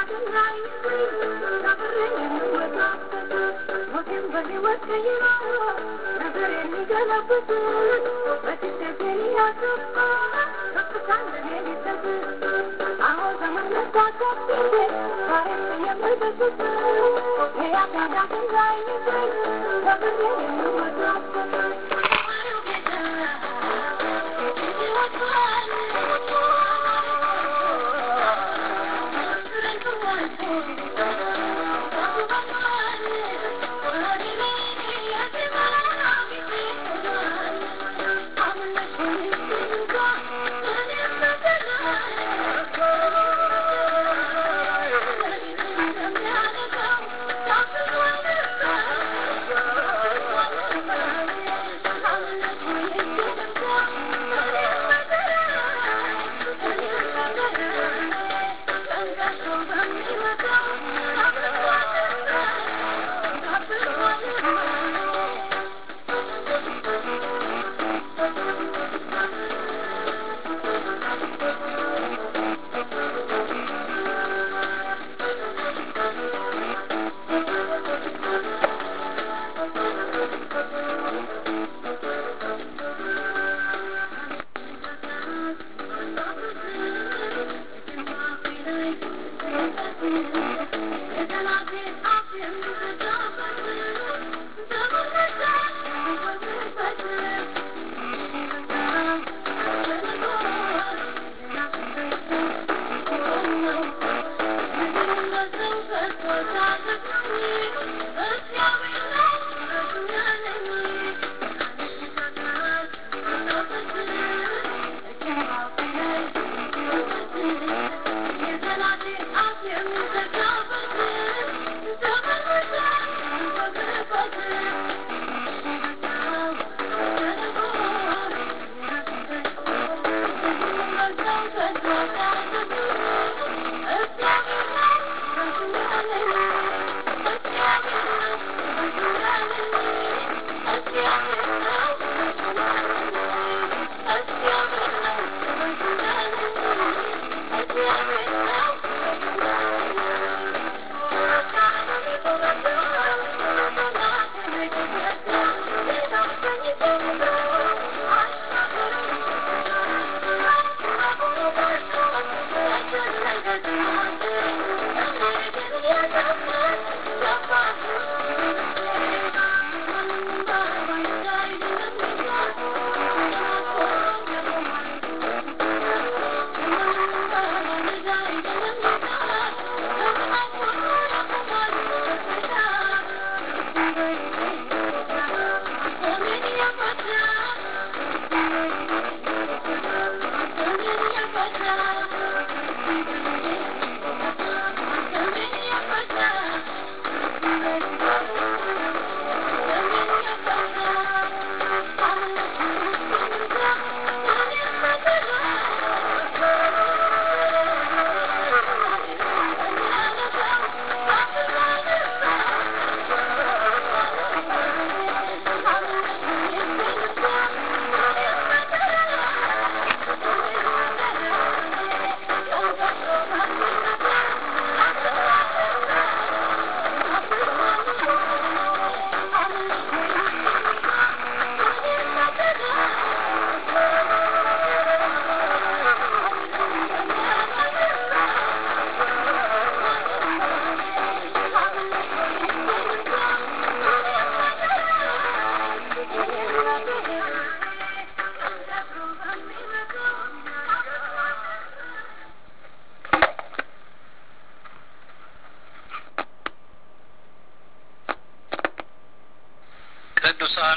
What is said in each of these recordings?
ቅዱሳን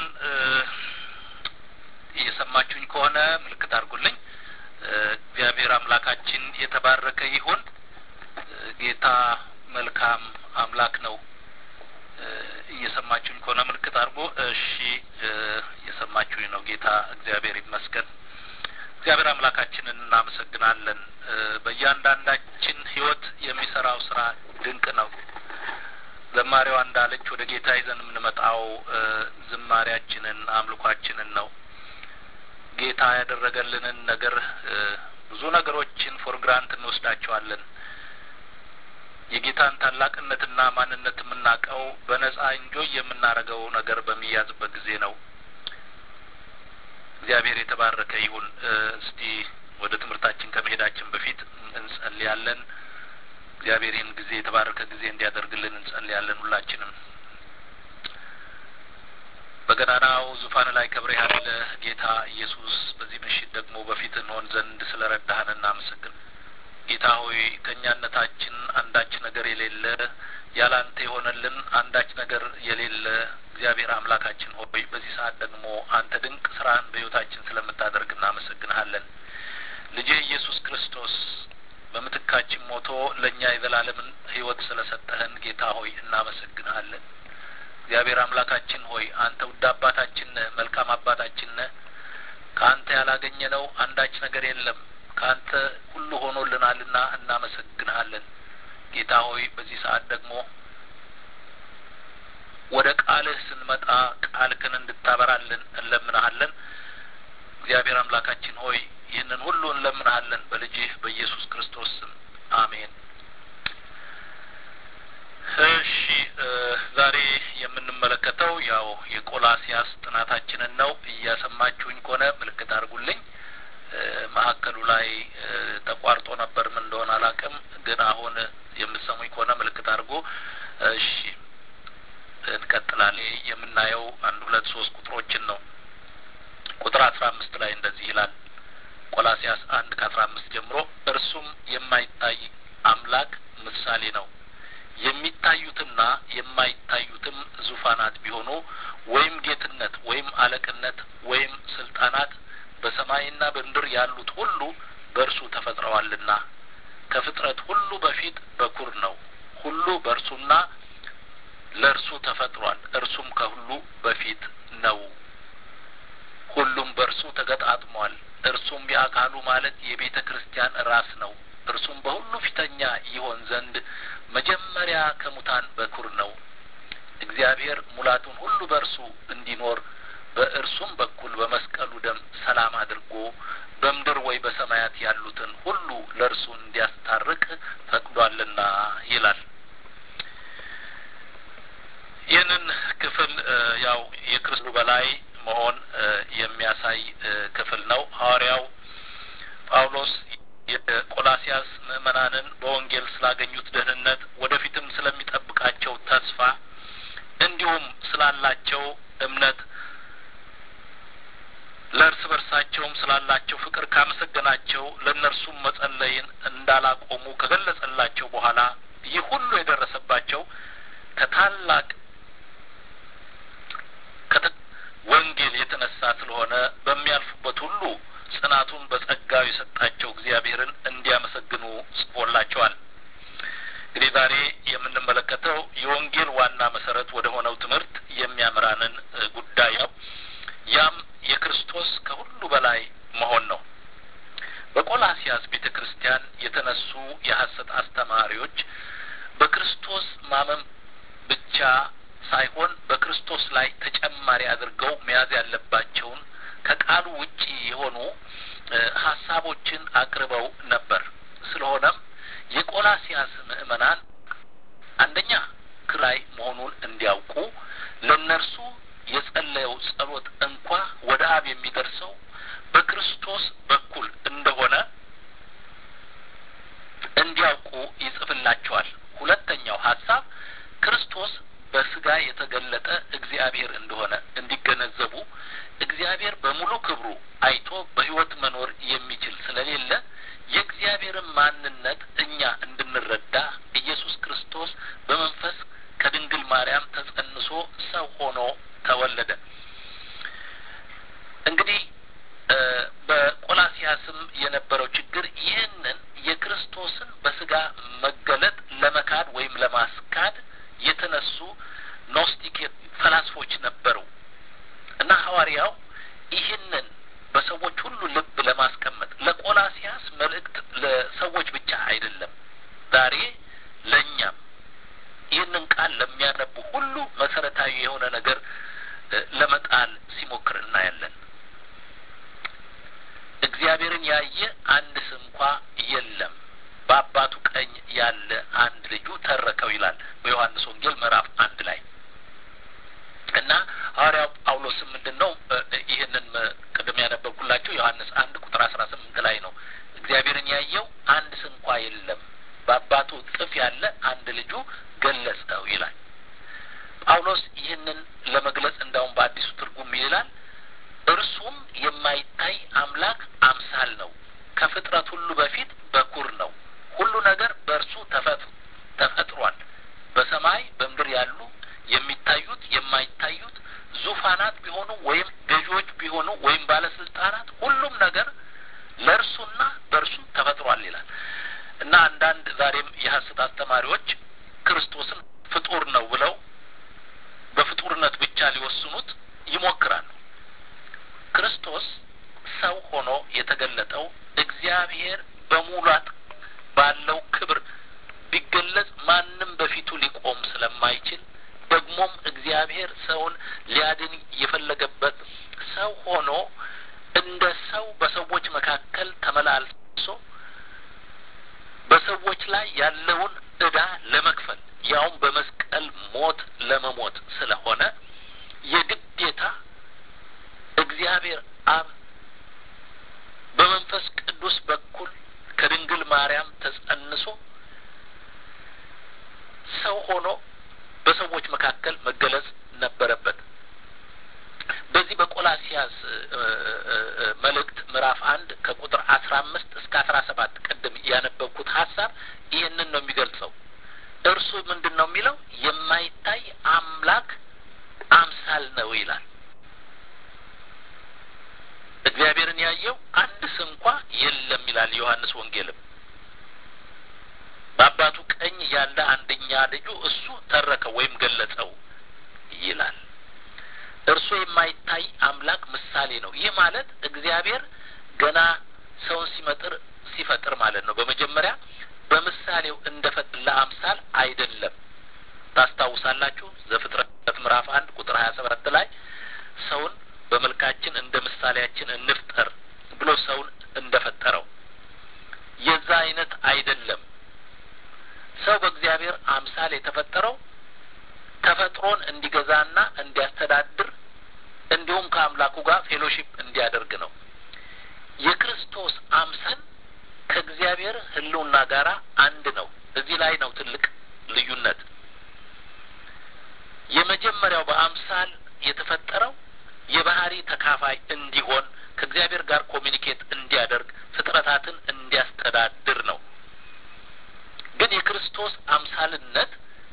እየሰማችሁኝ ከሆነ ምልክት አድርጉልኝ። እግዚአብሔር አምላካችን የተባረከ ይሁን። ጌታ መልካም አምላክ ነው። እየሰማችሁኝ ከሆነ ምልክት አድርጎ እሺ፣ እየሰማችሁኝ ነው። ጌታ እግዚአብሔር ይመስገን። እግዚአብሔር አምላካችንን እናመሰግናለን። በእያንዳንዳችን ሕይወት የሚሰራው ስራ ድንቅ ነው። ዘማሪዋ እንዳለች ወደ ጌታ ይዘን የምንመጣው ዝማሪያችንን አምልኳችንን ነው። ጌታ ያደረገልንን ነገር ብዙ ነገሮችን ፎር ግራንት እንወስዳቸዋለን። የጌታን ታላቅነትና ማንነት የምናውቀው በነጻ እንጆይ የምናደርገው ነገር በሚያዝበት ጊዜ ነው። እግዚአብሔር የተባረከ ይሁን። እስቲ ወደ ትምህርታችን ከመሄዳችን በፊት እንጸልያለን። እግዚአብሔር ይህን ጊዜ የተባረከ ጊዜ እንዲያደርግልን እንጸልያለን። ሁላችንም በገናናው ዙፋን ላይ ከብረህ ያለ ጌታ ኢየሱስ በዚህ ምሽት ደግሞ በፊት እንሆን ዘንድ ስለ ረዳህን እናመሰግን። ጌታ ሆይ ከእኛነታችን አንዳች ነገር የሌለ ያላንተ የሆነልን አንዳች ነገር የሌለ እግዚአብሔር አምላካችን ሆይ በዚህ ሰዓት ደግሞ አንተ ድንቅ ስራህን በሕይወታችን ስለምታደርግ እናመሰግንሃለን። ልጅህ ኢየሱስ ክርስቶስ በምትካችን ሞቶ ለእኛ የዘላለምን ሕይወት ስለሰጠህን ጌታ ሆይ እናመሰግንሃለን። እግዚአብሔር አምላካችን ሆይ አንተ ውድ አባታችን ነህ፣ መልካም አባታችን ነህ። ከአንተ ያላገኘነው አንዳች ነገር የለም። ከአንተ ሁሉ ሆኖልናልና እናመሰግንሃለን። ጌታ ሆይ በዚህ ሰዓት ደግሞ ወደ ቃልህ ስንመጣ ቃልህን እንድታበራልን እንለምንሃለን። እግዚአብሔር አምላካችን ሆይ ይህንን ሁሉ እንለምንሃለን በልጅህ በኢየሱስ ክርስቶስ ስም አሜን። እሺ ዛሬ የምንመለከተው ያው የቆላሲያስ ጥናታችንን ነው። እያሰማችሁኝ ከሆነ ምልክት አድርጉልኝ። መሀከሉ ላይ ተቋርጦ ነበር፣ ምን እንደሆነ አላውቅም። ግን አሁን የምትሰሙኝ ከሆነ ምልክት አድርጎ እሺ እንቀጥላለን። የምናየው አንድ ሁለት ሶስት ቁጥሮችን ነው። ቁጥር አስራ አምስት ላይ እንደዚህ ይላል። ቆላሲያስ አንድ ከአስራ አምስት ጀምሮ እርሱም የማይታይ አምላክ ምሳሌ ነው የሚታዩትና የማይታዩትም ዙፋናት ቢሆኑ ወይም ጌትነት ወይም አለቅነት ወይም ስልጣናት በሰማይና በምድር ያሉት ሁሉ በእርሱ ተፈጥረዋልና ከፍጥረት ሁሉ በፊት በኩር ነው። ሁሉ በእርሱና ለእርሱ ተፈጥሯል። እርሱም ከሁሉ በፊት ነው። ሁሉም በእርሱ ተገጣጥሟል። እርሱም የአካሉ ማለት የቤተ ክርስቲያን ራስ ነው። እርሱም በሁሉ ፊተኛ ይሆን ዘንድ መጀመሪያ ከሙታን በኩር ነው። እግዚአብሔር ሙላቱን ሁሉ በእርሱ እንዲኖር በእርሱም በኩል በመስቀሉ ደም ሰላም አድርጎ በምድር ወይ በሰማያት ያሉትን ሁሉ ለእርሱ እንዲያስታርቅ ፈቅዷልና ይላል። ይህንን ክፍል ያው የክርስቱ በላይ መሆን የሚያሳይ ክፍል ነው። ሐዋርያው ጳውሎስ የቆላሲያስ ምዕመናንን በወንጌል ስላገኙት ደህንነት ወደፊትም ስለሚጠብቃቸው ተስፋ እንዲሁም ስላላቸው እምነት ለእርስ በርሳቸውም ስላላቸው ፍቅር ካመሰገናቸው ለእነርሱም መጸለይን እንዳላቆሙ ከገለጸላቸው በኋላ ይህ ሁሉ የደረሰባቸው ከታላቅ ወንጌል የተነሳ ስለሆነ በሚያልፉበት ሁሉ ጽናቱን በጸጋው የሰጣቸው እግዚአብሔርን እንዲያመሰግኑ ጽፎላቸዋል። እንግዲህ ዛሬ የምንመለከተው የወንጌል ዋና መሰረት ወደ ሆነው ትምህርት የሚያምራንን ጉዳይ ነው። ያም የክርስቶስ ከሁሉ በላይ መሆን ነው። በቆላሲያስ ቤተ ክርስቲያን የተነሱ የሐሰት አስተማሪዎች በክርስቶስ ማመን ብቻ ሳይሆን በክርስቶስ ላይ ተጨማሪ አድርገው መያዝ ያለባቸውን ከቃሉ ውጪ የሆኑ ሀሳቦችን አቅርበው ነበር። ስለሆነም የቆላሲያስ ምዕመናን አንደኛ ክራይ መሆኑን እንዲያውቁ ለእነርሱ የጸለየው ጸሎት እንኳ ወደ አብ የሚደርሰው በክርስቶስ በኩል እንደሆነ እንዲያውቁ ይጽፍላቸዋል። ሁለተኛው ሀሳብ ክርስቶስ በስጋ የተገለጠ እግዚአብሔር እንደሆነ እንዲገነዘቡ እግዚአብሔር በሙሉ ክብሩ አይቶ በሕይወት መኖር የሚችል ስለሌለ የእግዚአብሔርን ማንነት እኛ እንድንረዳ ኢየሱስ ክርስቶስ በመንፈስ ከድንግል ማርያም ተጸንሶ ሰው ሆኖ ተወለደ። እንግዲህ በቆላሲያስም የነበረው ችግር ይህንን የክርስቶስን በስጋ መገለጥ ለመካድ ወይም ለማስካድ የተነሱ ኖስቲክ ፈላስፎች ነበሩ እና ሐዋርያው ይህንን በሰዎች ሁሉ ልብ ለማስቀመጥ ለቆላሲያስ መልእክት ለሰዎች ብቻ አይደለም፣ ዛሬ ለእኛም ይህንን ቃል ለሚያነቡ ሁሉ መሰረታዊ የሆነ ነገር ለመጣል ሲሞክር እናያለን። እግዚአብሔርን ያየ አንድ ስንኳ የለም፣ በአባቱ ቀኝ ያለ አንድ ልጁ ተረከው ይላል በዮሐንስ ወንጌል ምዕራፍ አንድ ላይ እና ሐዋርያው ጳውሎስም ምንድን ነው ይህንን ቅድም ያነበብኩላችሁ ዮሐንስ አንድ ቁጥር አስራ ስምንት ላይ ነው እግዚአብሔርን ያየው አንድ ስንኳ የለም በአባቱ እቅፍ ያለ አንድ ልጁ ገለጸው ይላል ጳውሎስ ይህንን ለመግለጽ እንዳውም በአዲሱ ትርጉም ይላል እርሱም የማይታይ አምላክ አምሳል ነው ከፍጥረት ሁሉ በፊት በኩር ነው ሁሉ ነገር በእርሱ ተፈጥሯል በሰማይ በምድር ያሉ የሚታዩት የማይታዩት ዙፋናት ቢሆኑ ወይም ገዢዎች ቢሆኑ ወይም ባለስልጣናት ሁሉም ነገር ለእርሱና በእርሱ ተፈጥሯል ይላል እና አንዳንድ ዛሬም የሐሰት አስተማሪዎች ክርስቶስን ፍጡር ነው ብለው በፍጡርነት ብቻ ሊወስኑት ይሞክራሉ ክርስቶስ ሰው ሆኖ የተገለጠው እግዚአብሔር በሙላት ባለው ክብር ቢገለጽ ማንም በፊቱ ሊቆም ስለማይችል ደግሞም እግዚአብሔር ሰውን ሊያድን የፈለገበት ሰው ሆኖ እንደ ሰው በሰዎች መካከል ተመላልሶ በሰዎች ላይ ያለውን ዕዳ ለመክፈል ያውም በመስቀል ሞት ለመሞት ስለሆነ የግዴታ እግዚአብሔር አብ በመንፈስ ቅዱስ በኩል ከድንግል ማርያም ተጸንሶ ሰው ሆኖ በሰዎች መካከል መገለጽ ነበረበት። በዚህ በቆላሲያስ መልእክት ምዕራፍ አንድ ከቁጥር አስራ አምስት እስከ አስራ ሰባት ቅድም ያነበብኩት ሀሳብ ይህንን ነው የሚገልጸው። እርሱ ምንድን ነው የሚለው? የማይታይ አምላክ አምሳል ነው ይላል። እግዚአብሔርን ያየው አንድ ስንኳ የለም ይላል ዮሐንስ ወንጌልም። በአባቱ ቀኝ ያለ አንደኛ ልጁ እሱ ተረከው ወይም ገለጸው ይላል። እርሱ የማይታይ አምላክ ምሳሌ ነው። ይህ ማለት እግዚአብሔር ገና ሰውን ሲመጥር ሲፈጥር ማለት ነው። በመጀመሪያ በምሳሌው እንደ ለአምሳል አይደለም። ታስታውሳላችሁ ዘፍጥረት ምዕራፍ አንድ ቁጥር ሀያ ሰባት ላይ ሰውን በመልካችን እንደ ምሳሌያችን እንፍጠር ብሎ ሰውን እንደ ፈጠረው የዛ አይነት አይደለም። ሰው በእግዚአብሔር አምሳል የተፈጠረው ተፈጥሮን እንዲገዛና እንዲያስተዳድር እንዲሁም ከአምላኩ ጋር ፌሎሺፕ እንዲያደርግ ነው። የክርስቶስ አምሳል ከእግዚአብሔር ሕልውና ጋር አንድ ነው። እዚህ ላይ ነው ትልቅ ልዩነት። የመጀመሪያው በአምሳል የተፈጠረው የባህሪ ተካፋይ እንዲሆን ከእግዚአብሔር ጋር ኮሚኒኬት እንዲያደርግ ፍጥረታትን እንዲያስተዳድር ነው። ግን የክርስቶስ አምሳልነት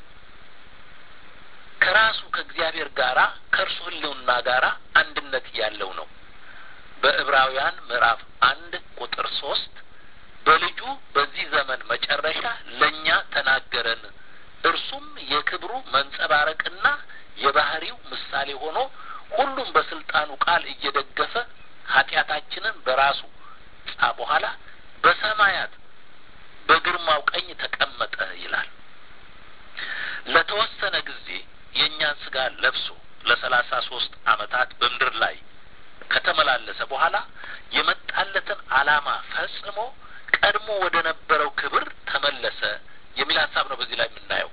ከራሱ ከእግዚአብሔር ጋራ ከእርሱ ህልውና ጋራ አንድነት ያለው ነው። በዕብራውያን ምዕራፍ አንድ ቁጥር ሶስት በልጁ በዚህ ዘመን መጨረሻ ለእኛ ተናገረን፣ እርሱም የክብሩ መንጸባረቅና የባህሪው ምሳሌ ሆኖ ሁሉም በስልጣኑ ቃል እየደገፈ ኃጢአታችንን በራሱ ጻ በኋላ በሰማያት በግርማው ቀኝ ተቀመጠ ይላል። ለተወሰነ ጊዜ የእኛን ስጋ ለብሶ ለሰላሳ ሶስት አመታት በምድር ላይ ከተመላለሰ በኋላ የመጣለትን ዓላማ ፈጽሞ ቀድሞ ወደ ነበረው ክብር ተመለሰ የሚል ሀሳብ ነው በዚህ ላይ የምናየው።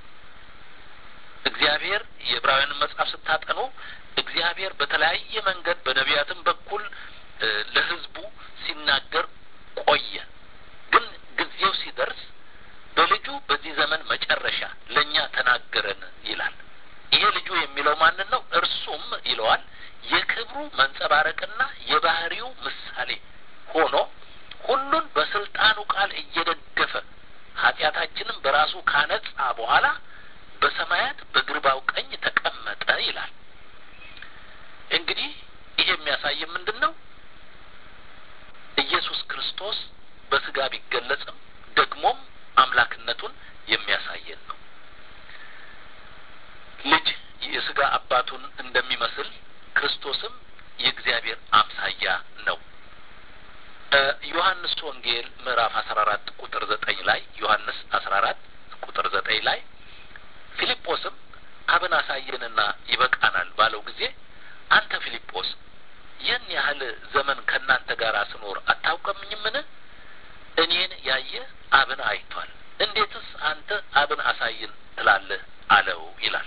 እግዚአብሔር የዕብራውያንን መጽሐፍ ስታጠኑ እግዚአብሔር በተለያየ መንገድ በነቢያትም በኩል ለሕዝቡ ሲናገር ቆየ። ግን ጊዜው ሲደርስ በልጁ በዚህ ዘመን መጨረሻ ለእኛ ተናገረን ይላል። ይሄ ልጁ የሚለው ማንን ነው? እርሱም ይለዋል የክብሩ መንጸባረቅና የባህሪው ምሳሌ ሆኖ ሁሉን በስልጣኑ ቃል እየደገፈ ኃጢአታችንን በራሱ ካነጻ በኋላ በሰማያት በግርባው ቀኝ ተቀመጠ ይላል። እንግዲህ ይሄ የሚያሳይ ምንድን ነው? ኢየሱስ ክርስቶስ በስጋ ቢገለጽም ደግሞም አምላክነቱን የሚያሳየን ነው። ልጅ የስጋ አባቱን እንደሚመስል ክርስቶስም የእግዚአብሔር አምሳያ ነው። ዮሐንስ ወንጌል ምዕራፍ አስራ አራት ቁጥር ዘጠኝ ላይ ዮሐንስ አስራ አራት ቁጥር ዘጠኝ ላይ ፊልጶስም አብን አሳየንና ይበቃናል ባለው ጊዜ አንተ ፊልጶስ ይህን ያህል ዘመን ከእናንተ ጋር ስኖር አታውቀምኝምን? እኔን ያየ አብን አይቷል። እንዴትስ አንተ አብን አሳይን ትላለህ አለው ይላል።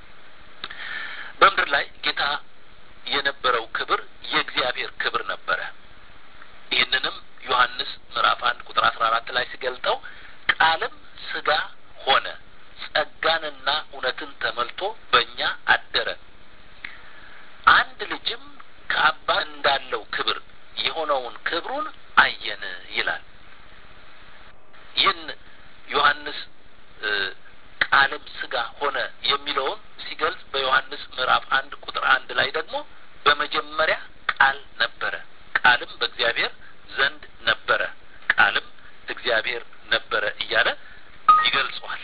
በምድር ላይ ጌታ የነበረው ክብር የእግዚአብሔር ክብር ነበረ። ይህንንም ዮሐንስ ምዕራፍ አንድ ቁጥር አስራ አራት ላይ ሲገልጠው ቃልም ስጋ ሆነ ጸጋንና እውነትን ተመልቶ በእኛ አደረ፣ አንድ ልጅም ከአባ እንዳለው ክብር የሆነውን ክብሩን አየን ይላል። ይህን ዮሐንስ ቃልም ስጋ ሆነ የሚለውን ሲገልጽ በዮሐንስ ምዕራፍ አንድ ቁጥር አንድ ላይ ደግሞ በመጀመሪያ ቃል ነበረ፣ ቃልም በእግዚአብሔር ዘንድ ነበረ፣ ቃልም እግዚአብሔር ነበረ እያለ ይገልጸዋል።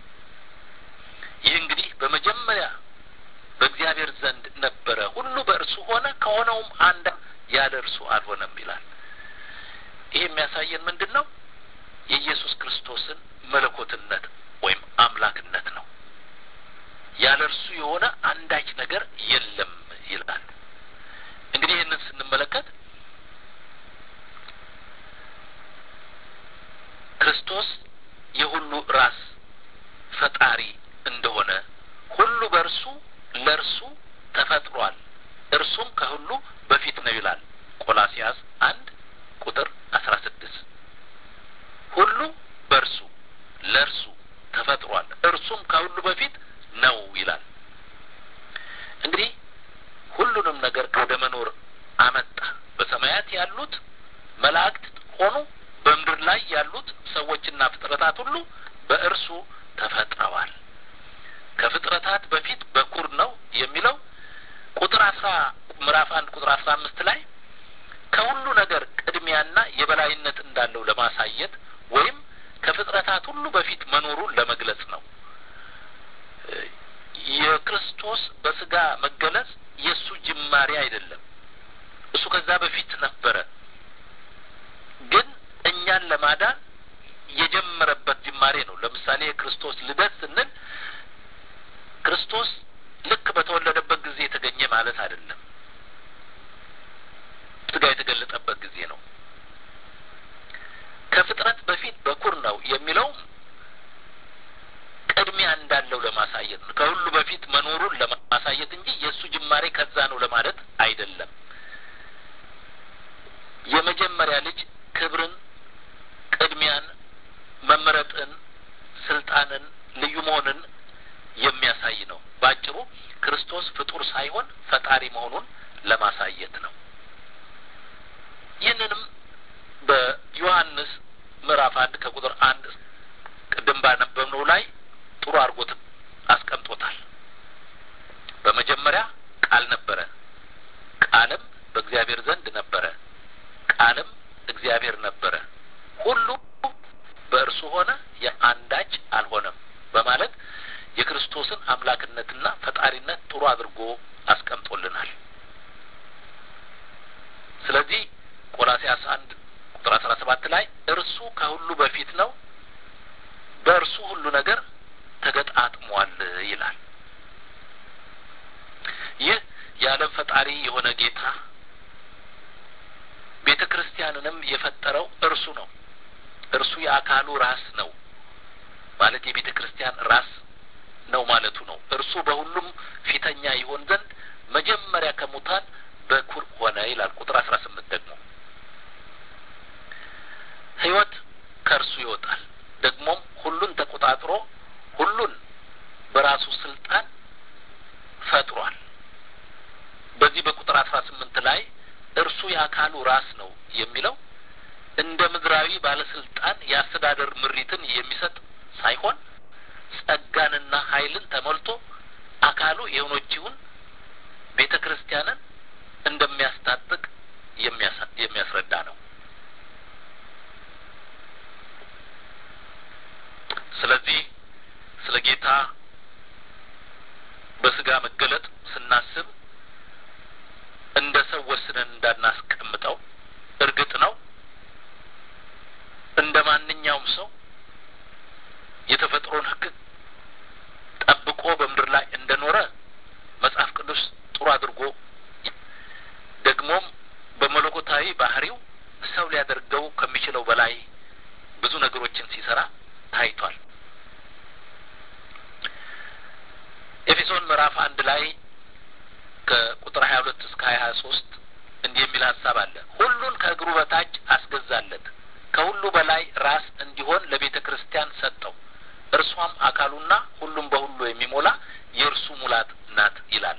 ይህ እንግዲህ በመጀመሪያ በእግዚአብሔር ዘንድ ነበረ፣ ሁሉ በእርሱ ሆነ፣ ከሆነውም አንድ ያለ እርሱ አልሆነም ይላል። ይህ የሚያሳየን ምንድን ነው? የኢየሱስ ክርስቶስን መለኮትነት ወይም አምላክነት ነው። ያለ እርሱ የሆነ አንዳች ነገር የለም ይላል። እንግዲህ ይህንን ስንመለከት ክርስቶስ የሁሉ ራስ ፈጣሪ እንደሆነ ሁሉ በእርሱ ለእርሱ ተፈጥሯል፣ እርሱም ከሁሉ በፊት ነው ይላል ቆላሲያስ አንድ ቁጥር አስራ ስድስት ሁሉ በእርሱ ለእርሱ ተፈጥሯል፣ እርሱም ከሁሉ በፊት ነው ይላል። እንግዲህ ሁሉንም ነገር ወደ መኖር አመጣ። በሰማያት ያሉት መላእክት ሆኑ በምድር ላይ ያሉት ሰዎችና ፍጥረታት ሁሉ በእርሱ ተፈጥረዋል። ከፍጥረታት በፊት በኩር ነው የሚለው ቁጥር አስራ ምዕራፍ አንድ ቁጥር አስራ አምስት ላይ ከሁሉ ነገር ቅድሚያና የበላይነት እንዳለው ለማሳየት ወይም ከፍጥረታት ሁሉ በፊት መኖሩን ለመግለጽ ነው። የክርስቶስ በስጋ መገለጽ የእሱ ጅማሬ አይደለም። እሱ ከዛ በፊት ነበረ። ግን እኛን ለማዳን የጀመረበት ጅማሬ ነው። ለምሳሌ የክርስቶስ ልደት ስንል ክርስቶስ ልክ በተወለደበት ጊዜ የተገኘ ማለት አይደለም። ስጋ የተገለጠበት ጊዜ ነው። ከፍጥረት በፊት በኩር ነው የሚለውም ቅድሚያ እንዳለው ለማሳየት ነው። ከሁሉ በፊት መኖሩን ለማሳየት እንጂ የእሱ ጅማሬ ከዛ ነው ለማለት አይደለም። የመጀመሪያ ልጅ ክብርን፣ ቅድሚያን፣ መመረጥን፣ ስልጣንን፣ ልዩ መሆንን የሚያሳይ ነው። በአጭሩ ክርስቶስ ፍጡር ሳይሆን ፈጣሪ መሆኑን ለማሳየት ነው። ይህንንም በዮሐንስ ምዕራፍ አንድ ከቁጥር አንድ ቅድም ባነበብነው ላይ ጥሩ አድርጎት አስቀምጦታል። በመጀመሪያ ቃል ነበረ፣ ቃልም በእግዚአብሔር ዘንድ ነበረ፣ ቃልም እግዚአብሔር ነበረ፣ ሁሉ በእርሱ ሆነ፣ የአንዳች አልሆነም በማለት የክርስቶስን አምላክነትና ፈጣሪነት ጥሩ አድርጎ አስቀምጦልናል። ስለዚህ ቆላሲያስ አንድ ቁጥር አስራ ሰባት ላይ እርሱ ከሁሉ በፊት ነው፣ በእርሱ ሁሉ ነገር ተገጣጥሟል ይላል። ይህ የዓለም ፈጣሪ የሆነ ጌታ ቤተ ክርስቲያንንም የፈጠረው እርሱ ነው። እርሱ የአካሉ ራስ ነው ማለት የቤተ ክርስቲያን ራስ ነው ማለቱ ነው። እርሱ በሁሉም ፊተኛ ይሆን ዘንድ መጀመሪያ ከሙታን በኩር ሆነ ይላል። ቁጥር አስራ ስምንት ደግሞ ሕይወት ከእርሱ ይወጣል። ደግሞም ሁሉን ተቆጣጥሮ ሁሉን በራሱ ስልጣን ፈጥሯል። በዚህ በቁጥር አስራ ስምንት ላይ እርሱ የአካሉ ራስ ነው የሚለው እንደ ምድራዊ ባለስልጣን የአስተዳደር ምሪትን የሚሰጥ ሳይሆን ጸጋንና ኃይልን ተሞልቶ አካሉ የሆነችውን ቤተ ክርስቲያንን እንደሚያስታጥቅ የሚያስረዳ ነው። ስለዚህ ስለ ጌታ በስጋ መገለጥ ስናስብ እንደ ሰው ወስነን እንዳናስቀምጠው እርግጥ ነው እንደ ማንኛውም ሰው የተፈጥሮን ሕግ ጠብቆ በምድር ላይ እንደኖረ መጽሐፍ ቅዱስ ጥሩ አድርጎ ደግሞም በመለኮታዊ ባህሪው ሰው ሊያደርገው ከሚችለው በላይ ብዙ ነገሮችን ሲሰራ ታይቷል። ኤፌሶን ምዕራፍ አንድ ላይ ከቁጥር ሀያ ሁለት እስከ ሀያ ሀያ ሶስት እንዲህ የሚል ሀሳብ አለ። ሁሉን ከእግሩ በታች አስገዛለት፣ ከሁሉ በላይ ራስ እንዲሆን ለቤተ ክርስቲያን ሰጠው። እርሷም አካሉና ሁሉም በሁሉ የሚሞላ የእርሱ ሙላት ናት ይላል።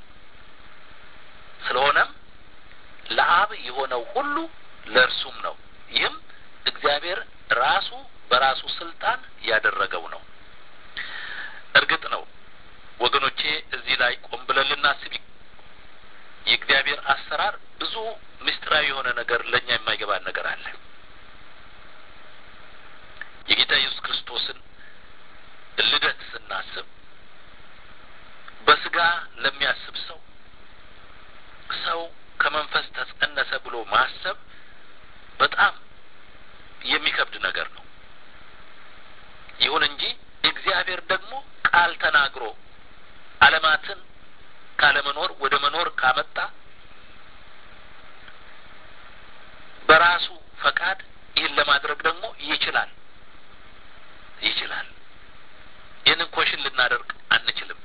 ስለሆነም ለአብ የሆነው ሁሉ ለእርሱም ነው። ይህም እግዚአብሔር ራሱ በራሱ ስልጣን ያደረገው ነው። እርግጥ ነው ወገኖቼ፣ እዚህ ላይ ቆም ብለን ልናስብ የእግዚአብሔር አሰራር ብዙ ምስጢራዊ የሆነ ነገር ለእኛ የማይገባን ነገር አለ። የጌታ ኢየሱስ ክርስቶስን ልደት ስናስብ በስጋ ለሚያስብ ሰው ሰው ከመንፈስ ተጸነሰ ብሎ ማሰብ በጣም የሚከብድ ነገር ነው። ይሁን እንጂ እግዚአብሔር ደግሞ ቃል ተናግሮ ዓለማትን ካለመኖር ወደ መኖር ካመጣ በራሱ ፈቃድ ይህን ለማድረግ ደግሞ ይችላል ይችላል። ይህንን ኮሽን ልናደርግ አንችልም።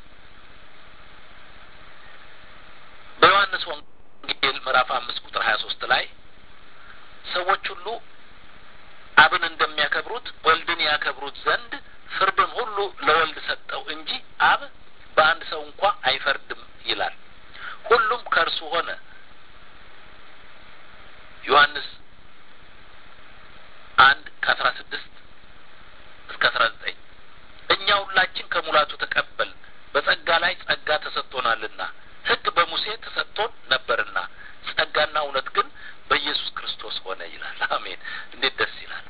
በዮሐንስ ወንጌል ምዕራፍ አምስት ቁጥር ሀያ ሶስት ላይ ሰዎች ሁሉ አብን እንደሚያከብሩት ወልድን ያከብሩት ዘንድ ፍርድን ሁሉ ለወልድ ሰጠው እንጂ አብ በአንድ ሰው እንኳ አይፈርድም ይላል። ሁሉም ከእርሱ ሆነ። ዮሐንስ አንድ ከአስራ ስድስት እስከ አስራ ዘጠኝ እኛ ሁላችን ከሙላቱ ተቀበል በጸጋ ላይ ጸጋ ተሰጥቶናልና ሕግ በሙሴ ተሰጥቶን ነበርና ጸጋና እውነት ግን በኢየሱስ ክርስቶስ ሆነ ይላል። አሜን! እንዴት ደስ ይላል!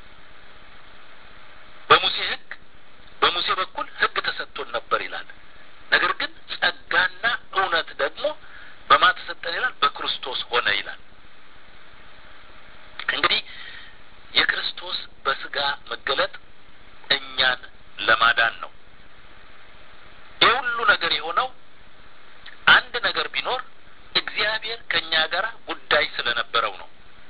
በሙሴ ሕግ በሙሴ በኩል ሕግ ተሰጥቶን ነበር ይላል። ነገር ግን ጸጋና እውነት ደግሞ በማ ተሰጠን ይላል? በክርስቶስ ሆነ ይላል። እንግዲህ የክርስቶስ በስጋ መገለጥ እኛን ለማዳን ነው። ይህ ሁሉ ነገር የሆነው አንድ ነገር ቢኖር እግዚአብሔር ከእኛ ጋር ጉዳይ ስለነበረው ነው።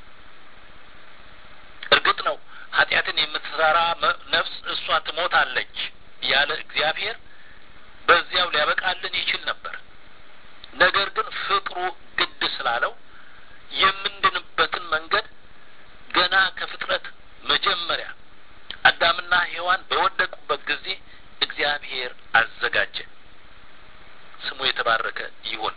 እርግጥ ነው ኃጢአትን የምትሰራ ነፍስ እሷ ትሞታለች ያለ እግዚአብሔር በዚያው ሊያበቃልን ይችል ነበር። ነገር ግን ፍቅሩ ግድ ስላለው የምንድንበትን መንገድ ገና ከፍጥረት መጀመሪያ አዳምና ሔዋን በወደቁበት ጊዜ እግዚአብሔር አዘጋጀ። ስሙ የተባረከ ይሁን።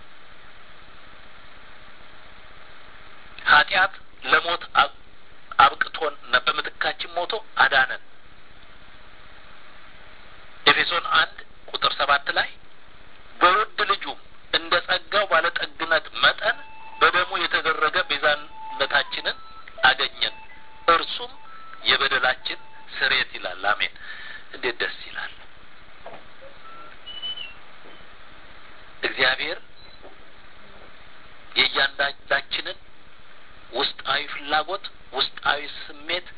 ኃጢአት ለሞት አብቅቶን በምትካችን ሞቶ አዳነን። ኤፌሶን አንድ ቁጥር ሰባት ላይ በውድ ልጁም እንደ ጸጋው ባለጠግነት መጠን በደሙ የተደረገ ቤዛነታችንን አገኘን፣ እርሱም የበደላችን ስርየት ይላል። አሜን! እንዴት ደስ ይላል! እግዚአብሔር የእያንዳንዳችንን ውስጣዊ ፍላጎት፣ ውስጣዊ ስሜት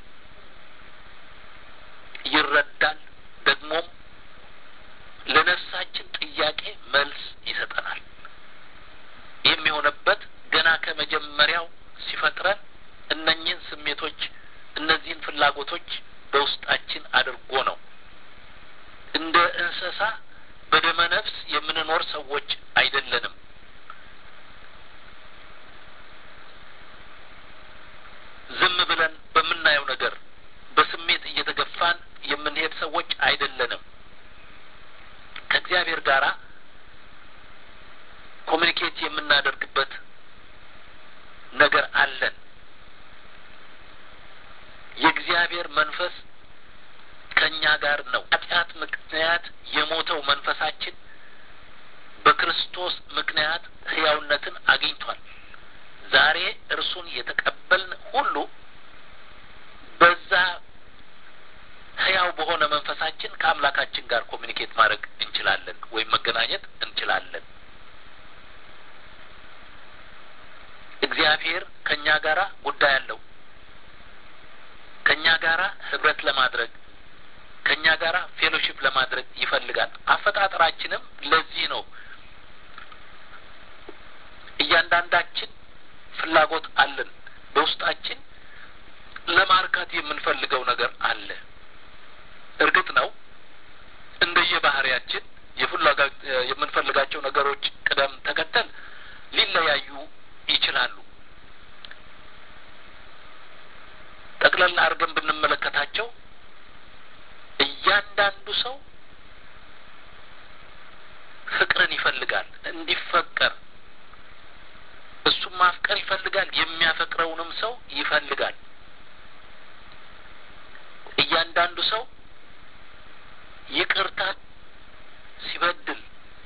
ይረዳል። ደግሞም ለነፍሳችን ጥያቄ መልስ ይሰጠናል። ይህም የሆነበት ገና ከመጀመሪያው ሲፈጥረን እነኚህን ስሜቶች እነዚህን ፍላጎቶች በውስጣችን አድርጎ ነው። እንደ እንስሳ በደመ ነፍስ የምንኖር ሰዎች አይደለንም። ዝም ብለን በምናየው ነገር በስሜት እየተገፋን የምንሄድ ሰዎች አይደለንም። ከእግዚአብሔር ጋራ ኮሚኒኬት የምናደርግበት ነገር አለን። የእግዚአብሔር መንፈስ ከእኛ ጋር ነው። ኃጢአት ምክንያት የሞተው መንፈሳችን በክርስቶስ ምክንያት ሕያውነትን አግኝቷል። ዛሬ እርሱን የተቀበልን ሁሉ በዛ ሕያው በሆነ መንፈሳችን ከአምላካችን ጋር ኮሚኒኬት ማድረግ እንችላለን ወይም መገናኘት እንችላለን። እግዚአብሔር ከእኛ ጋራ ጉዳይ አለው። ከእኛ ጋራ ህብረት ለማድረግ ከእኛ ጋራ ፌሎሺፕ ለማድረግ ይፈልጋል። አፈጣጠራችንም ለዚህ ነው። እያንዳንዳችን ፍላጎት አለን። በውስጣችን ለማርካት የምንፈልገው ነገር አለ። እርግጥ ነው እንደየባህሪያችን የፍላጋ የምንፈልጋቸው ነገሮች ቅደም ተከተል ሊለያዩ ይችላሉ። ጠቅለል አድርገን ብንመለከታቸው እያንዳንዱ ሰው ፍቅርን ይፈልጋል፣ እንዲፈቀር እሱም ማፍቀር ይፈልጋል፣ የሚያፈቅረውንም ሰው ይፈልጋል። እያንዳንዱ ሰው ይቅርታ ሲበድል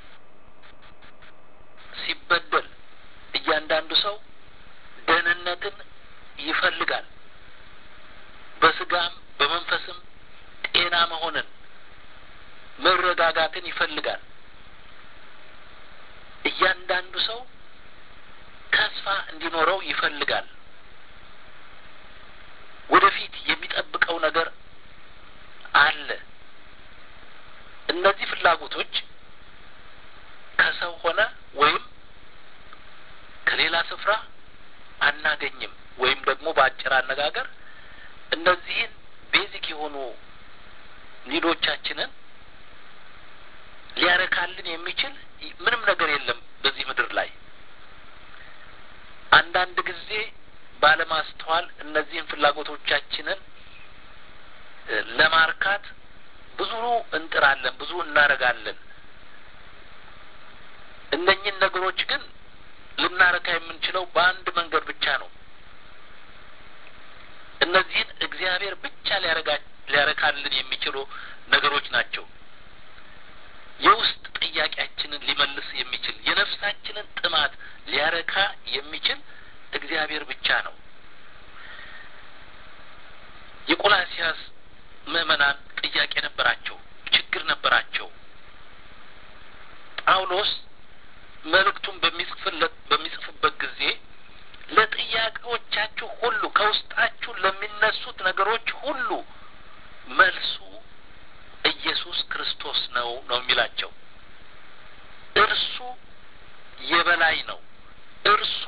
ሲበደል እያንዳንዱ ሰው ደህንነትን ይፈልጋል። በስጋም በመንፈስም ጤና መሆንን መረጋጋትን ይፈልጋል። እያንዳንዱ ሰው ተስፋ እንዲኖረው ይፈልጋል። ወደፊት የሚጠብቀው ነገር አለ። እነዚህ ፍላጎቶች ከሰው ሆነ ወይም ከሌላ ስፍራ አናገኝም። ወይም ደግሞ በአጭር አነጋገር እነዚህን ቤዚክ የሆኑ ኒዶቻችንን ሊያረካልን የሚችል ምንም ነገር የለም በዚህ ምድር ላይ። አንዳንድ ጊዜ ባለማስተዋል እነዚህን ፍላጎቶቻችንን ለማርካት ብዙ እንጥራለን፣ ብዙ እናደርጋለን። እነኝን ነገሮች ግን ልናረካ የምንችለው በአንድ መንገድ ብቻ ነው። እነዚህን እግዚአብሔር ብቻ ሊያረካልን የሚችሉ ነገሮች ናቸው። የውስጥ ጥያቄያችንን ሊመልስ የሚችል የነፍሳችንን ጥማት ሊያረካ የሚችል እግዚአብሔር ብቻ ነው። የቆላሲያስ ምዕመናን ጥያቄ ነበራቸው፣ ችግር ነበራቸው። ጳውሎስ መልእክቱን በሚጽፍለት በሚጽፍበት ጊዜ ለጥያቄዎቻችሁ ሁሉ ከውስጣችሁ ለሚነሱት ነገሮች ሁሉ መልሱ ኢየሱስ ክርስቶስ ነው ነው የሚላቸው። እርሱ የበላይ ነው። እርሱ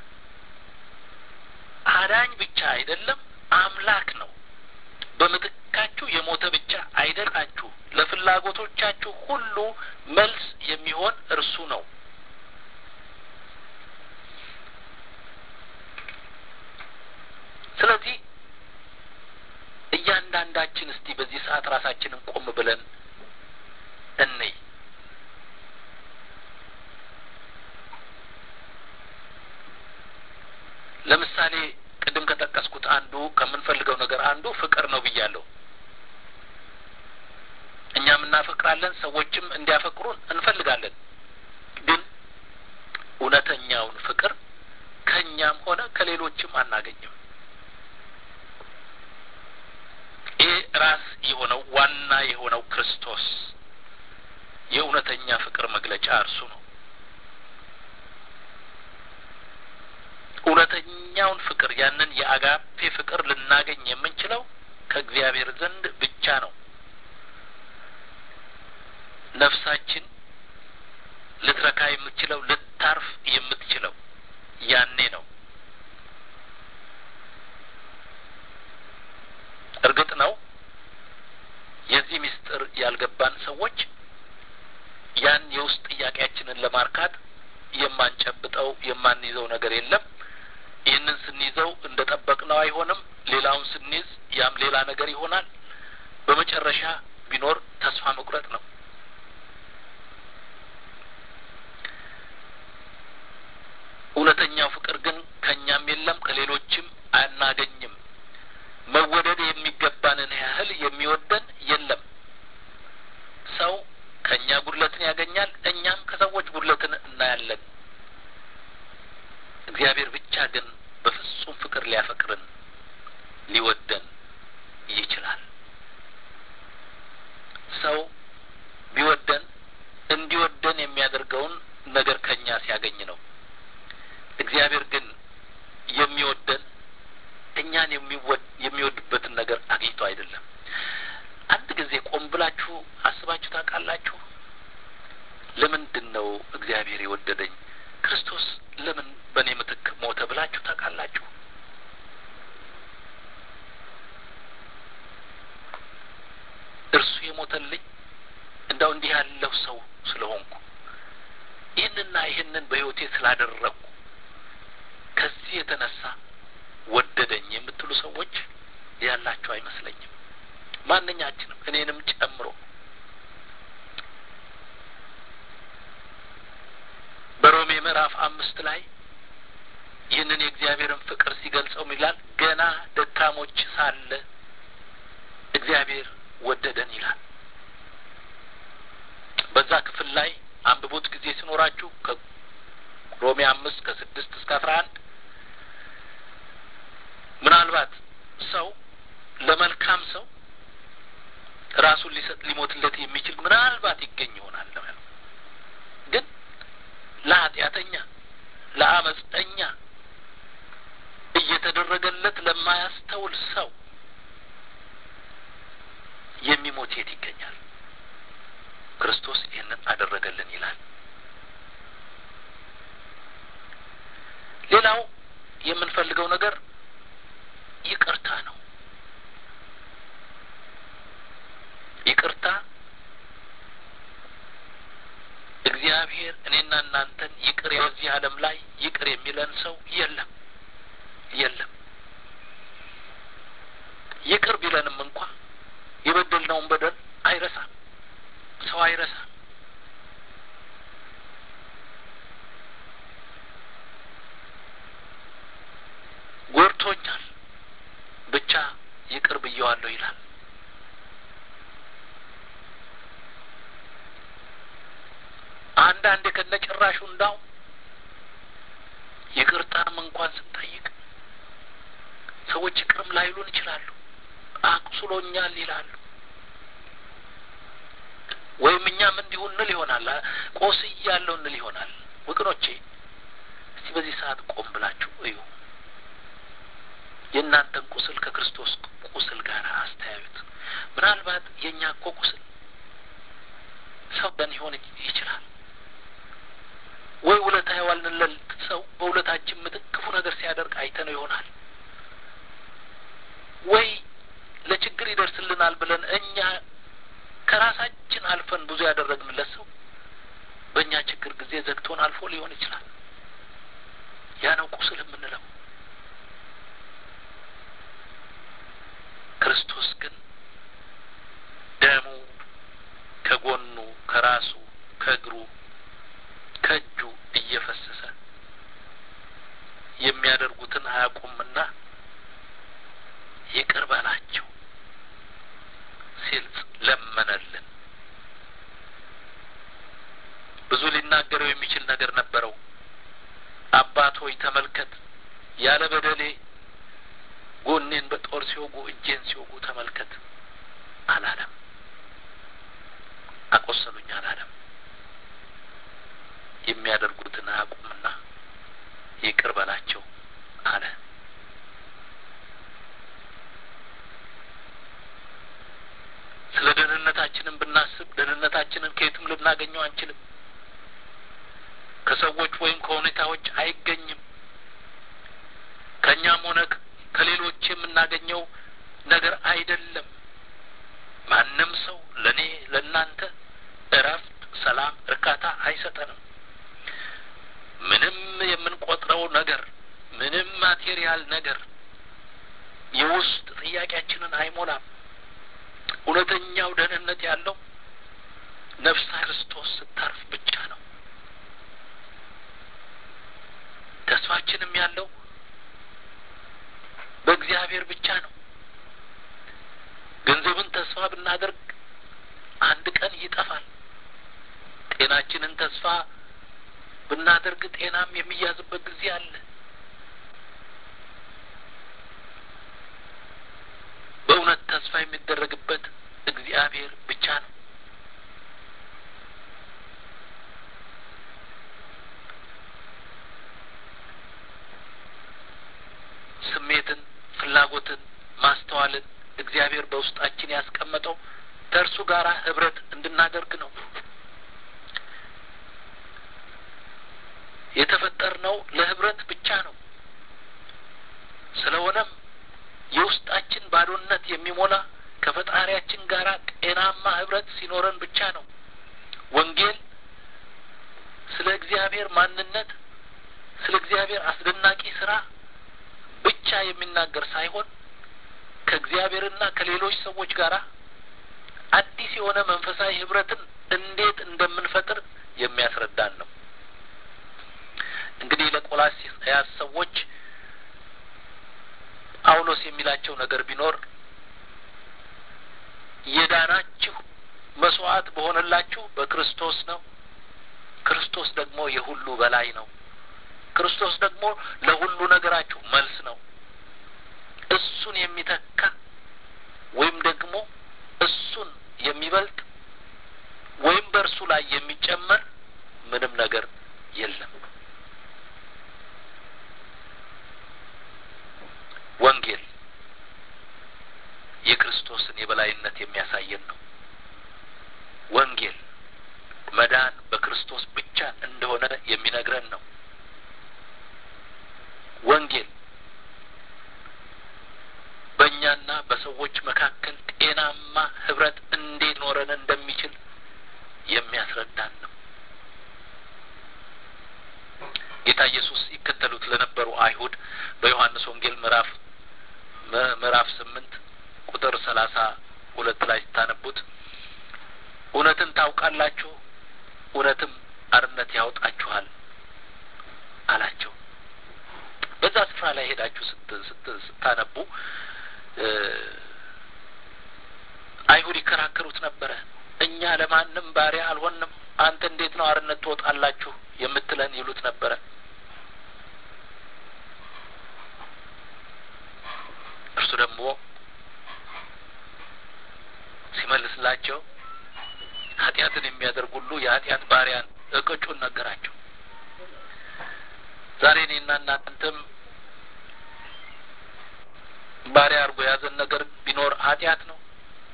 አዳኝ ብቻ አይደለም፣ አምላክ ነው። በምትካችሁ የሞተ ብቻ አይደላችሁ። ለፍላጎቶቻችሁ ሁሉ መልስ የሚሆን እርሱ ነው። ስለዚህ እያንዳንዳችን እስቲ በዚህ ሰዓት ራሳችንን ቆም ብለን እንይ። ለምሳሌ ቅድም ከጠቀስኩት አንዱ ከምንፈልገው ነገር አንዱ ፍቅር ነው ብያለሁ። እኛም እናፈቅራለን፣ ሰዎችም እንዲያፈቅሩን እንፈልጋለን። ግን እውነተኛውን ፍቅር ከእኛም ሆነ ከሌሎችም አናገኝም። ይህ ራስ የሆነው ዋና የሆነው ክርስቶስ የእውነተኛ ፍቅር መግለጫ እርሱ ነው። እውነተኛውን ፍቅር ያንን የአጋፔ ፍቅር ልናገኝ የምንችለው ከእግዚአብሔር ዘንድ ብቻ ነው። ነፍሳችን ልትረካ የምትችለው ልታርፍ የምትችለው ያኔ ነው። እርግጥ ነው የዚህ ምስጢር ያልገባን ሰዎች ያን የውስጥ ጥያቄያችንን ለማርካት የማንጨብጠው የማንይዘው ነገር የለም። ይህንን ስንይዘው እንደ ጠበቅነው አይሆንም። ሌላውን ስንይዝ ያም ሌላ ነገር ይሆናል። በመጨረሻ ቢኖር ተስፋ መቁረጥ ነው። እውነተኛው ፍቅር ግን ከእኛም የለም ከሌሎችም አናገኝም። መወደድ የሚገባንን ያህል የሚወደን የለም። ሰው ከእኛ ጉድለትን ያገኛል፣ እኛም ከሰዎች ጉድለትን እናያለን። እግዚአብሔር ብቻ ግን በፍጹም ፍቅር ሊያፈቅርን ሊወደን ይችላል። ሰው ቢወደን እንዲወደን የሚያደርገውን ነገር ከእኛ ሲያገኝ ነው። እግዚአብሔር ግን የሚወደን እኛን የሚወድበትን ነገር አግኝቶ አይደለም። አንድ ጊዜ ቆም ብላችሁ አስባችሁ ታውቃላችሁ? ለምንድን ነው እግዚአብሔር የወደደኝ? ክርስቶስ ለምን በእኔ ምትክ ሞተ ብላችሁ ታውቃላችሁ? ስለሞተልኝ እንደው እንዲህ ያለው ሰው ስለሆንኩ ይህንና ይህንን በሕይወቴ ስላደረግኩ ከዚህ የተነሳ ወደደኝ የምትሉ ሰዎች ያላችሁ አይመስለኝም። ማንኛችንም እኔንም ጨምሮ በሮሜ ምዕራፍ አምስት ላይ ይህንን የእግዚአብሔርን ፍቅር ሲገልጸው ይላል ገና ደካሞች ሳለ እግዚአብሔር ወደደን ይላል። በዛ ክፍል ላይ አንብቡት ጊዜ ሲኖራችሁ ከሮሜ አምስት ከስድስት እስከ አስራ አንድ ምናልባት ሰው ለመልካም ሰው ራሱን ሊሰጥ ሊሞትለት የሚችል ምናልባት ይገኝ ይሆናል ለማለት ግን ለኃጢአተኛ ለአመፀኛ እየተደረገለት ለማያስተውል ሰው የሚሞት የት ይገኛል? ክርስቶስ ይህንን አደረገልን ይላል። ሌላው የምንፈልገው ነገር ይቅርታ ነው። ይቅርታ እግዚአብሔር እኔና እናንተን ይቅር በዚህ ዓለም ላይ ይቅር የሚለን ሰው የለም የለም። ይቅር ቢለንም እንኳ የበደልነውን በደል አይረሳም። ሰው አይረሳም። ጎድቶኛል፣ ብቻ ይቅር ብየዋለሁ ይላል። አንዳንዴ ከነጭራሹ እንዳው ይቅርታም እንኳን ስንጠይቅ ሰዎች ይቅርም ላይሉን ይችላሉ። አቁስሎኛል ይላሉ። ወይም እኛም እንዲሁ እንል ይሆናል። ቆስያለሁ እንል ይሆናል። ወገኖቼ እስቲ በዚህ ሰዓት ቆም ብላችሁ እዩ። የእናንተን ቁስል ከክርስቶስ ቁስል ጋር አስተያዩት። ምናልባት የእኛ እኮ ቁስል ሰው ደን ይሆን ይችላል። ወይ ውለታ የዋልንለት ሰው በውለታችን ምትክ ክፉ ነገር ሲያደርግ አይተነው ይሆናል። ወይ ለችግር ይደርስልናል ብለን እኛ ከራሳችን አልፈን ብዙ ያደረግንለት ሰው በእኛ ችግር ጊዜ ዘግቶን አልፎ ሊሆን ይችላል። ያ ነው ቁስል የምንለው። ክርስቶስ ግን ደሙ ከጎኑ ከራሱ ከእግሩ ከእጁ እየፈሰሰ የሚያደርጉትን አያውቁምና ይቅር በላቸው ሲል ለመነልን። ብዙ ሊናገረው የሚችል ነገር ነበረው። አባት ሆይ ተመልከት፣ ያለ በደሌ ጎኔን በጦር ሲወጉ እጄን ሲወጉ ተመልከት አላለም። አቆሰሉኝ አላለም። የሚያደርጉትን አያውቁምና ይቅር በላቸው አለ። ስለ ደህንነታችንን ብናስብ ደህንነታችንን ከየትም ልናገኘው አንችልም። ከሰዎች ወይም ከሁኔታዎች አይገኝም። ከእኛም ሆነ ከሌሎች የምናገኘው ነገር አይደለም። ማንም ሰው ለእኔ ለእናንተ እረፍት፣ ሰላም፣ እርካታ አይሰጠንም። ምንም የምንቆጥረው ነገር ምንም ማቴሪያል ነገር የውስጥ ጥያቄያችንን አይሞላም። እውነተኛው ደህንነት ያለው ነፍሳ ክርስቶስ ስታርፍ ብቻ ነው። ተስፋችንም ያለው በእግዚአብሔር ብቻ ነው። ገንዘብን ተስፋ ብናደርግ አንድ ቀን ይጠፋል። ጤናችንን ተስፋ ብናደርግ ጤናም የሚያዝበት ጊዜ አለ። በእውነት ተስፋ የሚደረግበት እግዚአብሔር ብቻ ነው። ስሜትን፣ ፍላጎትን፣ ማስተዋልን እግዚአብሔር በውስጣችን ያስቀመጠው ከእርሱ ጋር ህብረት እንድናደርግ ነው። የተፈጠርነው ለህብረት ብቻ ነው። ስለሆነም የውስጣችን ባዶነት የሚሞላ ከፈጣሪ ከባህሪያችን ጋር ጤናማ ህብረት ሲኖረን ብቻ ነው። ወንጌል ስለ እግዚአብሔር ማንነት፣ ስለ እግዚአብሔር አስደናቂ ስራ ብቻ የሚናገር ሳይሆን ከእግዚአብሔርና ከሌሎች ሰዎች ጋር አዲስ የሆነ መንፈሳዊ ህብረትን እንዴት እንደምንፈጥር የሚያስረዳን ነው። እንግዲህ ለቆላስይስ ሰዎች ጳውሎስ የሚላቸው ነገር ቢኖር የዳናችሁ መስዋዕት በሆነላችሁ በክርስቶስ ነው። ክርስቶስ ደግሞ የሁሉ በላይ ነው። ክርስቶስ ደግሞ ለሁሉ ነገራችሁ መልስ ነው። እሱን የሚተካ ወይም ደግሞ እሱን የሚበልጥ ወይም በእርሱ ላይ የሚጨመር ምንም ነገር የለም። ወንጌል የክርስቶስን የበላይነት የሚያሳየን ነው። ወንጌል መዳን በክርስቶስ ብቻ እንደሆነ የሚነግረን ነው። ወንጌል በእኛና በሰዎች መካከል ጤናማ ህብረት እንዴት ኖረን እንደሚችል የሚያስረዳን ነው። ጌታ ኢየሱስ ይከተሉት ለነበሩ አይሁድ በዮሐንስ ወንጌል ምዕራፍ ምዕራፍ ስምንት ቁጥር ሰላሳ ሁለት ላይ ስታነቡት እውነትን ታውቃላችሁ፣ እውነትም አርነት ያወጣችኋል አላቸው። በዛ ስፍራ ላይ ሄዳችሁ ስታነቡ አይሁድ ይከራከሩት ነበረ። እኛ ለማንም ባሪያ አልሆንም፣ አንተ እንዴት ነው አርነት ትወጣላችሁ የምትለን ይሉት ነበረ። እርሱ ደግሞ ሲመልስላቸው ኃጢአትን የሚያደርግ ሁሉ የኃጢአት ባሪያን እቅጩን ነገራቸው። ዛሬ እኔና እናንተም ባሪያ አድርጎ የያዘን ነገር ቢኖር ኃጢአት ነው።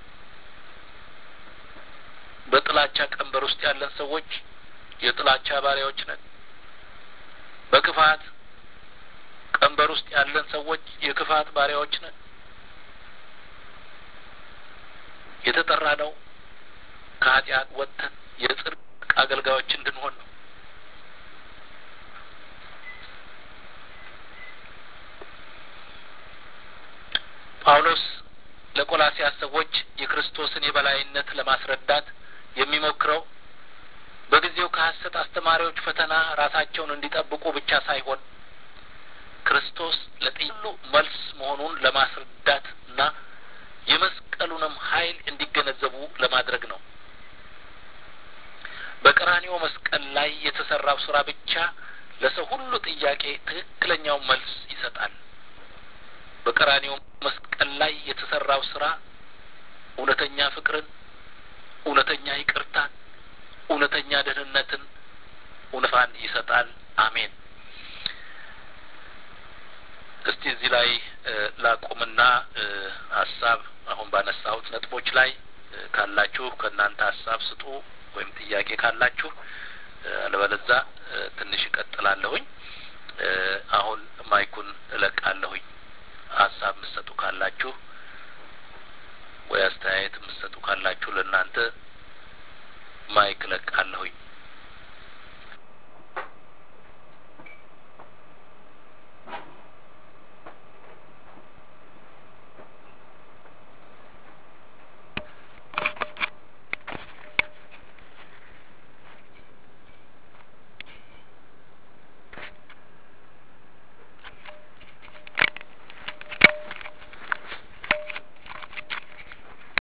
በጥላቻ ቀንበር ውስጥ ያለን ሰዎች የጥላቻ ባሪያዎች ነን። በክፋት ቀንበር ውስጥ ያለን ሰዎች የክፋት ባሪያዎች ነን። የተጠራ ነው ከኃጢአት ወጥተን የጽድቅ አገልጋዮች እንድንሆን ነው። ጳውሎስ ለቆላሲያስ ሰዎች የክርስቶስን የበላይነት ለማስረዳት የሚሞክረው በጊዜው ከሐሰት አስተማሪዎች ፈተና ራሳቸውን እንዲጠብቁ ብቻ ሳይሆን ክርስቶስ ለጥሉ መልስ መሆኑን ለማስረዳት እና የመስቀሉንም ኃይል እንዲገነዘቡ ለማድረግ ነው። በቀራኒዮ መስቀል ላይ የተሰራው ስራ ብቻ ለሰው ሁሉ ጥያቄ ትክክለኛው መልስ ይሰጣል። በቀራኒዮ መስቀል ላይ የተሰራው ስራ እውነተኛ ፍቅርን፣ እውነተኛ ይቅርታን፣ እውነተኛ ደህንነትን፣ እውነፋን ይሰጣል። አሜን። እስቲ እዚህ ላይ ላቁምና ሀሳብ አሁን ባነሳሁት ነጥቦች ላይ ካላችሁ ከእናንተ ሀሳብ ስጡ ወይም ጥያቄ ካላችሁ፣ አለበለዛ ትንሽ እቀጥላለሁኝ። አሁን ማይኩን እለቃለሁኝ።